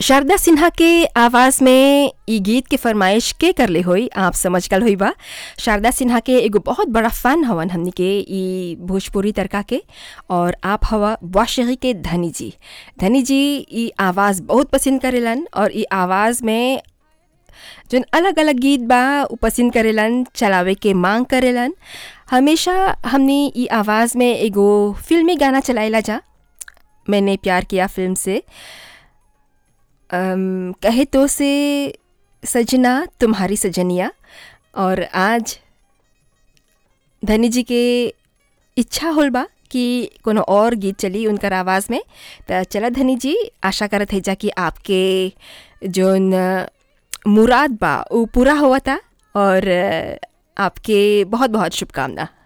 शारदा सिन्हा के आवाज़ में ई गीत के फरमाइश के करले होई आप समझ गल होई बा शारदा सिन्हा के एगो बहुत बड़ा फ़ैन हवन हमनी के ई भोजपुरी तड़का के और आप हवा वाशगी के धनी जी धनी जी ई आवाज़ बहुत पसंद करेलन और ई आवाज़ में जौन अलग अलग गीत बा उ पसंद करेलन चलावे के मांग करेलन हमेशा हमने ई आवाज़ में एगो फिल्मी गाना चलाइला जा मैंने प्यार किया फिल्म से अम, कहे तो से सजना तुम्हारी सजनिया और आज धनी जी के इच्छा होल बा कि कोनो और गीत चली उनकर आवाज़ में त चला धनी जी आशा करत है जा कि आपके जोन मुराद बा वो पूरा हुआ था और आपके बहुत बहुत शुभकामना